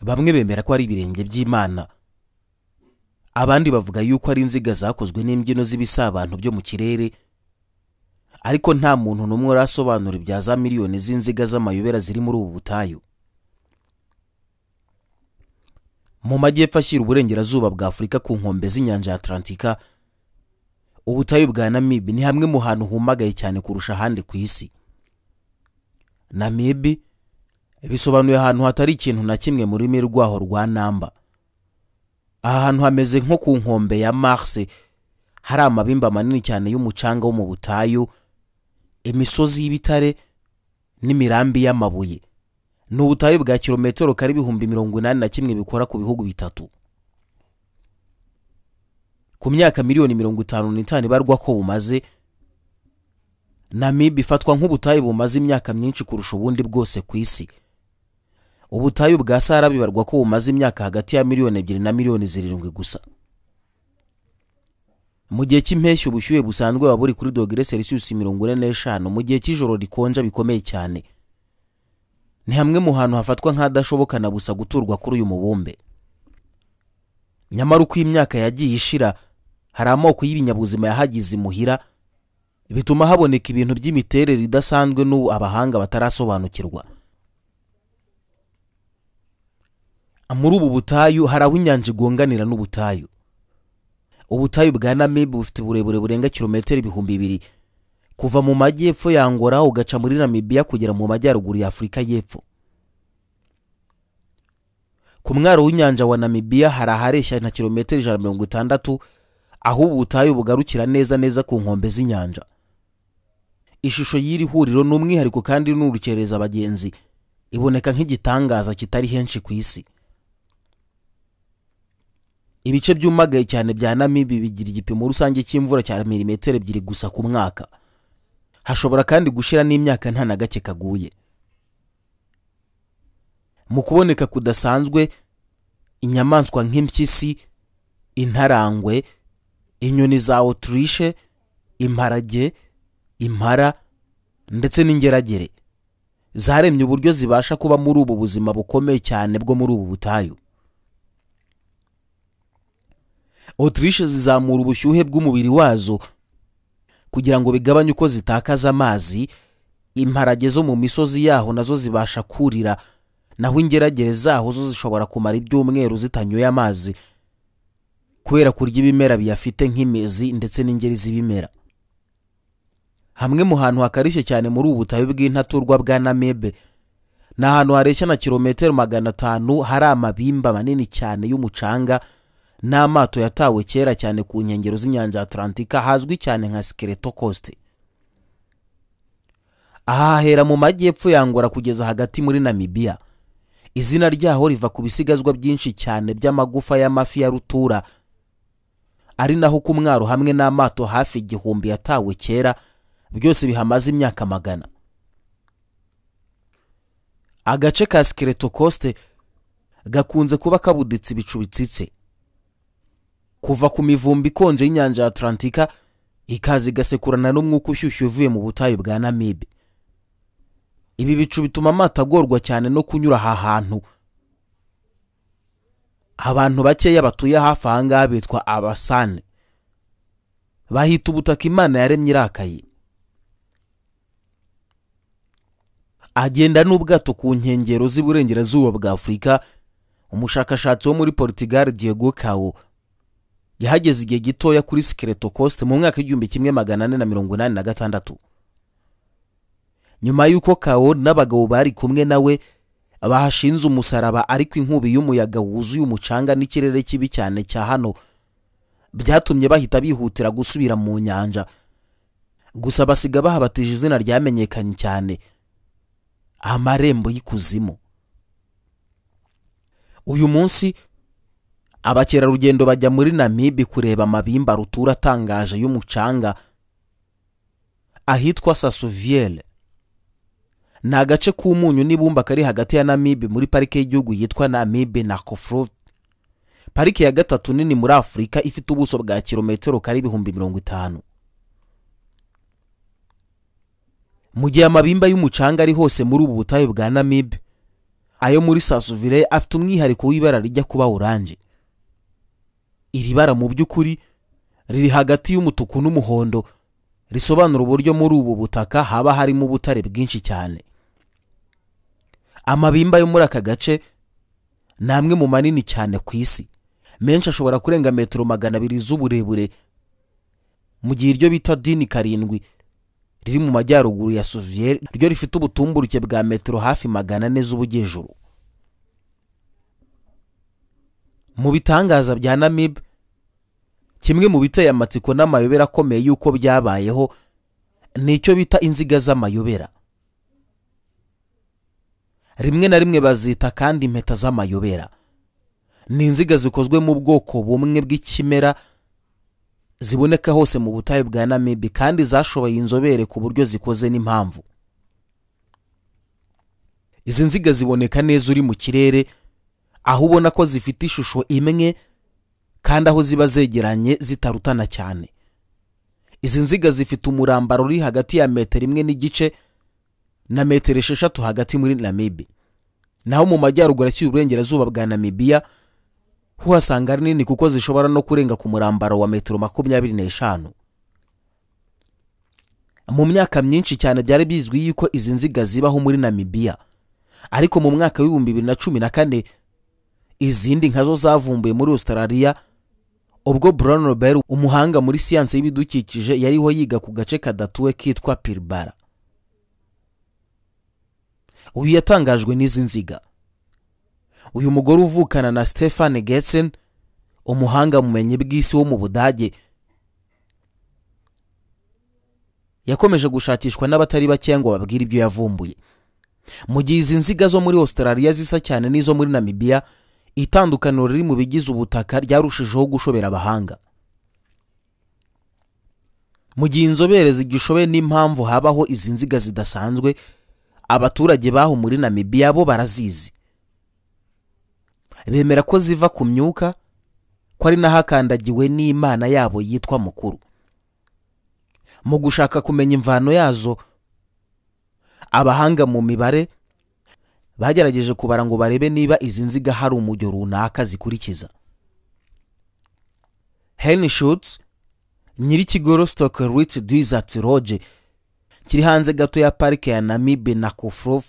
bamwe bemera ko ari ibirenge by'imana abandi bavuga yuko ari inziga zakozwe n'imbyino z'ibisabantu byo mu kirere ariko nta muntu n'umwe arasobanura ibya za miliyoni z'inziga z'amayobera ziri muri ubu butayu mu majyepfo ashyira uburengerazuba bwa afurika ku nkombe z'inyanja ya atalantika ubutayu bwa namibi ni hamwe mu hantu humagaye cyane kurusha ahandi ku isi namibi bisobanuye ahantu hatari ikintu na kimwe mu rurimi rwaho rwa namba aha hantu hameze nko ku nkombe ya mars hari amabimba manini cyane y'umucanga wo mu butayu imisozi y'ibitare n'imirambi y'amabuye ni ubutayu bwa kilometero kari ibihumbi mirongo inani na kimwe bikora ku bihugu bitatu ku myaka miliyoni mirongo itanu n'itanu ibarwa ko bumaze namibe ifatwa nk'ubutayu bumaze imyaka myinshi kurusha ubundi bwose ku isi ubutayu bwa sahara bibarwa ko bumaze imyaka hagati ya miliyoni ebyiri na miliyoni zirindwi gusa mu gihe cy'impeshyi ubushyuhe busanzwe buba buri kuri dogere selisiyusi mirongo ine n'eshanu mu gihe cy'ijoro rikonja bikomeye cyane ni hamwe mu hantu hafatwa nk'ahadashoboka na gusa guturwa kuri uyu mubumbe nyamara uko imyaka yagiye ishira hari amoko y'ibinyabuzima yahagize imuhira bituma haboneka ibintu by'imiterere idasanzwe n'ubu abahanga batarasobanukirwa muri ubu butayu hari aho inyanja igonganira n'ubutayu ubutayu bwa namibu bufite uburebure burenga kilometero ibihumbi bibiri kuva mu majyepfo ya Angola ugaca muri namibiya kugera mu majyaruguru ya afurika y'epfo ku mwaro w'inyanja wa namibiya hari ahareshya na kilometero ijana na mirongo itandatu aho ubu butayu bugarukira neza neza ku nkombe z'inyanja ishusho y'iri huriro ni umwihariko kandi n'urukereza abagenzi iboneka nk'igitangaza kitari henshi ku isi ibice byumagaye cyane bya namibi bigira igipimo rusange cy'imvura cya milimetero ebyiri gusa ku mwaka hashobora kandi gushira n'imyaka nta na gake kaguye mu kuboneka kudasanzwe inyamaswa nk'impyisi intarangwe inyoni za oturishe imparage impara ndetse n'ingeragere zaremye uburyo zibasha kuba muri ubu buzima bukomeye cyane bwo muri ubu butayu otirishe zizamura ubushyuhe bw'umubiri wazo kugira ngo bigabanye uko zitakaza amazi imparage zo mu misozi yaho nazo zibasha kurira naho ingeragere zaho zo zishobora kumara ibyumweru zitanyoye amazi kubera kurya ibimera biyafite nk'imizi ndetse n'ingeri z'ibimera hamwe mu hantu hakarishye cyane muri ubu butayu bw'intaturwa bwa namebe ni ahantu hareshya na kilometero magana atanu hari amabimba manini cyane y'umucanga n'amato yatawe kera cyane ku nkengero z'inyanja atalantika hazwi cyane nka sikereto kosite aha hahera mu majyepfo yangora kugeza hagati muri namibiya izina ryaho riva ku bisigazwa byinshi cyane by'amagufa y'amafi ya rutura ari naho ku mwaro hamwe n'amato hafi igihumbi yatawe kera byose bihamaze imyaka magana agace ka sikereto kosite gakunze kuba kabuditse ibicu bitsitse kuva ku mivumbi ikonje y'inyanja ya atalantika ikaza igasekurana n'umwuka ushyushye uvuye mu butayu bwa namibe ibi bicu bituma amato agorwa cyane no kunyura aha hantu abantu bakeya batuye hafi aha ngaha bitwa abasane bahita ubutaka imana yaremye irakaye agenda n'ubwato ku nkengero z'iburengerazuba bwa afurika umushakashatsi wo muri portugal diego kawo yahageze igihe gitoya kuri sikereto kosite mu mwaka w'igihumbi kimwe magana ane na mirongo inani na gatandatu nyuma y'uko kawo n'abagabo bari kumwe nawe bahashinze umusaraba ariko inkubi y'umuyaga wuzuye umucanga n'ikirere kibi cyane cya hano byatumye bahita bihutira gusubira mu nyanja gusa basiga bahabatije izina ryamenyekanye cyane amarembo y'ikuzimu uyu munsi abakerarugendo bajya muri namibi kureba amabimba rutura atangaje y'umucanga ahitwa sasuviyere ni agace k'umunyu n'ibumba kari hagati ya namibi muri parike y'igihugu yitwa namibi na kofuru parike ya gatatu nini muri afurika ifite ubuso bwa kilometero kari ibihumbi mirongo itanu mu gihe amabimba y'umucanga ari hose muri ubu butayu bwa namibi ayo muri sasuvire afite umwihariko w'ibara rijya kuba oranje iri bara mu by'ukuri riri hagati y'umutuku n'umuhondo risobanura uburyo muri ubu butaka haba harimo ubutare bwinshi cyane amabimba yo muri aka gace ni amwe mu manini cyane ku isi menshi ashobora kurenga metero magana abiri z'uburebure mu gihe iryo bita dini karindwi riri mu majyaruguru ya soviyeri ryo rifite ubutumburuke bwa metero hafi magana ane z'ubugejuru mu bitangaza bya namibe kimwe mu biteye amatsiko n'amayobera akomeye y'uko byabayeho ni icyo bita inziga z'amayobera rimwe na rimwe bazita kandi impeta z'amayobera ni inziga zikozwe mu bwoko bumwe bw'ikimera ziboneka hose mu butayu bwa namibi kandi zashoboye inzobere ku buryo zikoze n'impamvu izi nziga ziboneka neza uri mu kirere aho ubona ko zifite ishusho imwe kandi aho ziba zegeranye zitarutana cyane izi nziga zifite umurambaro uri hagati ya metero imwe n'igice na metero esheshatu hagati muri namibi naho mu majyaruguru ashyira uburengerazuba bwa namibiya uhasanga ari nini kuko zishobora no kurenga ku murambaro wa metero makumyabiri n'eshanu mu myaka myinshi cyane byari bizwi yuko izi nziga zibaho muri namibiya ariko mu mwaka w'ibihumbi bibiri na cumi na kane izindi nkazo zavumbuye muri australia ubwo brown robert umuhanga muri siyansi y'ibidukikije yariho yiga ku gace kadatuwe kitwa pirbara uyu yatangajwe n'izi nziga uyu mugore uvukana na stefan getsen umuhanga mumenyi bw'isi wo mu budage yakomeje gushakishwa n'abatari bakeya ngo babwire ibyo yavumbuye mu gihe izi nziga zo muri australia zisa cyane n'izo muri namibiya itandukaniro riri mu bigize ubutaka ryarushijeho gushobera abahanga mu gihe inzobere zigishoboye n'impamvu habaho izi nziga zidasanzwe abaturage baho muri namibiya bo barazizi bemera ko ziva ku myuka ko ari naho akandagiwe n'imana yabo yitwa mukuru mu gushaka kumenya imvano yazo abahanga mu mibare bagerageje kubara ngo barebe niba izi nziga hari umujyo runaka zikurikiza henry schutz nyir'ikigo rostock rit desert lodge kiri hanze gato ya parike ya namibe na kofrove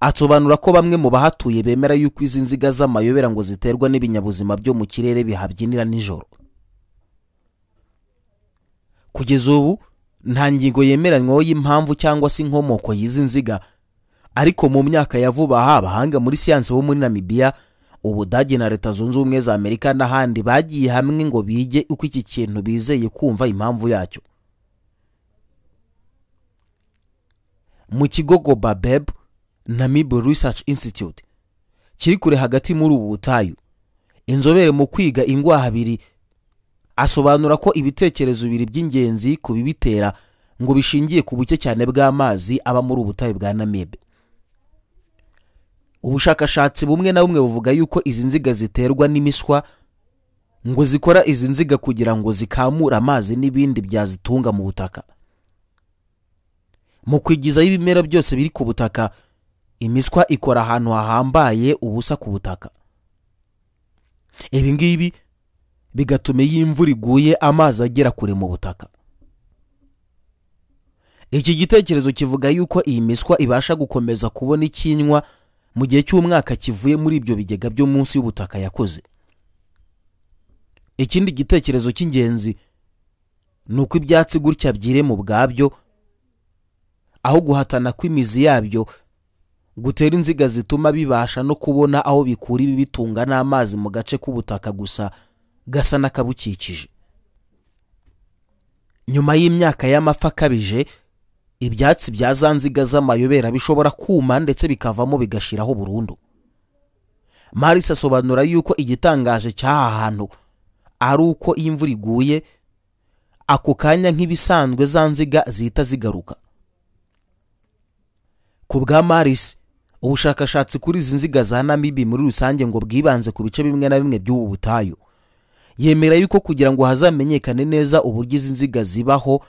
asobanura ko bamwe mu bahatuye bemera yuko izi nziga z'amayobera ngo ziterwa n'ibinyabuzima byo mu kirere bihabyinira nijoro kugeza ubu nta ngingo yemeranyweho y'impamvu cyangwa se inkomoko y'izi nziga ariko mu myaka ya vuba aha abahanga muri siyansi bo muri namibiya ubudage na leta zunze ubumwe za amerika n'ahandi bagiye hamwe ngo bige uko iki kintu bizeye kumva impamvu yacyo mu kigo gobabebu Namibu Research Institute kiri kure hagati muri ubu butayu inzobere mu kwiga ingwa habiri asobanura ko ibitekerezo bibiri by'ingenzi ku bibitera ngo bishingiye ku buke cyane bw'amazi aba muri ubutayu bwa Namibe ubushakashatsi bumwe na bumwe buvuga yuko izi nziga ziterwa n'imiswa ngo zikora izi nziga kugira ngo zikamure amazi n'ibindi byazitunga mu butaka mu kwigizaho ibimera byose biri ku butaka imiswa ikora ahantu hahambaye ubusa ku butaka ibi ngibi bigatuma iyo imvura iguye amazi agera kure mu butaka iki gitekerezo kivuga yuko iyi miswa ibasha gukomeza kubona ikinywa mu gihe cy'umwaka kivuye muri ibyo bigega byo munsi y'ubutaka yakoze ikindi gitekerezo cy'ingenzi ni uko ibyatsi gutya byirema ubwabyo aho guhatana kw'imizi yabyo gutera inziga zituma bibasha no kubona aho bikura ibibitunga n'amazi mu gace k'ubutaka gusa gasa n'akabukikije nyuma y'imyaka y'amapfa akabije ibyatsi bya za nziga z'amayobera bishobora kuma ndetse bikavamo bigashiraho burundu maris asobanura yuko igitangaje cy'aha hantu ari uko iyo imvura iguye ako kanya nk'ibisanzwe za nziga zihita zigaruka ku bwa maris ubushakashatsi kuri izi nziga za namibi muri rusange ngo bwibanze ku bice bimwe na bimwe by'ubu butayu yemera yuko kugira ngo hazamenyekane neza uburyo izi nziga zibaho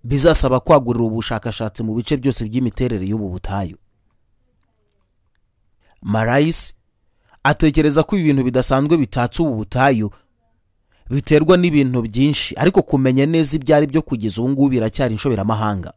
bizasaba kwagurira ubushakashatsi mu bice byose by'imiterere y'ubu butayu marayisi atekereza ko ibi bintu bidasanzwe bitatse ubu butayu biterwa n'ibintu byinshi ariko kumenya neza ibyo ari byo kugeza ubu ngubu biracyari inshoberamahanga